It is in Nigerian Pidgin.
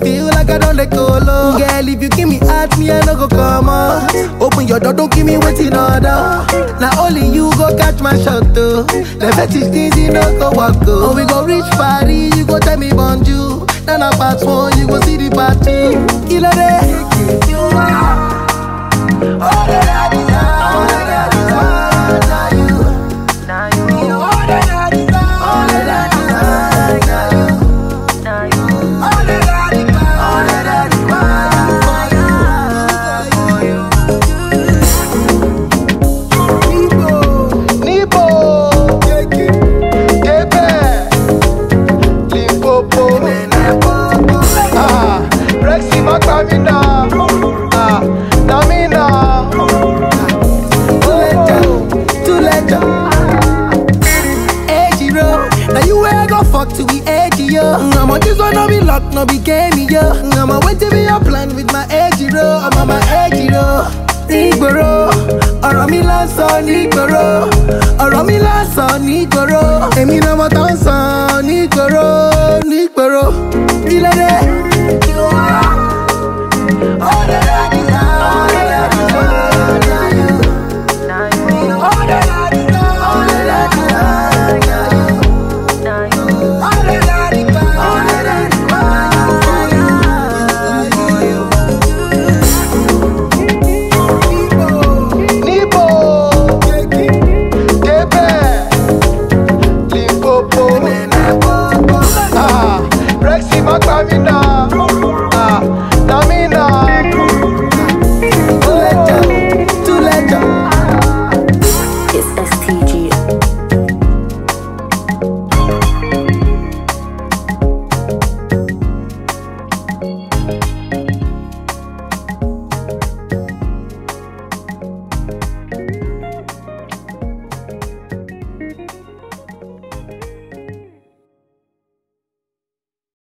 feel like I don't let go low. Girl, if you give me heart, me I no go come out. Open your door, don't give me waiting order. Now only you go catch my shot though. The fetish things you no go walk go. Oh, we go reach Paris, you go tell me bonjour. Now na part one, you go see the part two. Kilo day. You are all that I desire. All that I desire. Now you. You are all that I desire. All that I desire. Now you. All that I desire. All that I desire. Nibo. Kebe. Limpopo. Ah, Rexy Macamina. Ah, Namina. Too late, Edgy road. Now you where I go fuck to be edgy, yo. I'm on this one, no be luck, no be game, yo. I'm on wait to be your plan with my edgy road. I'm on my edgy road. Nígboro, ọ̀rọ̀ mi lásán nígboro, ọ̀rọ̀ mi lásán nígboro.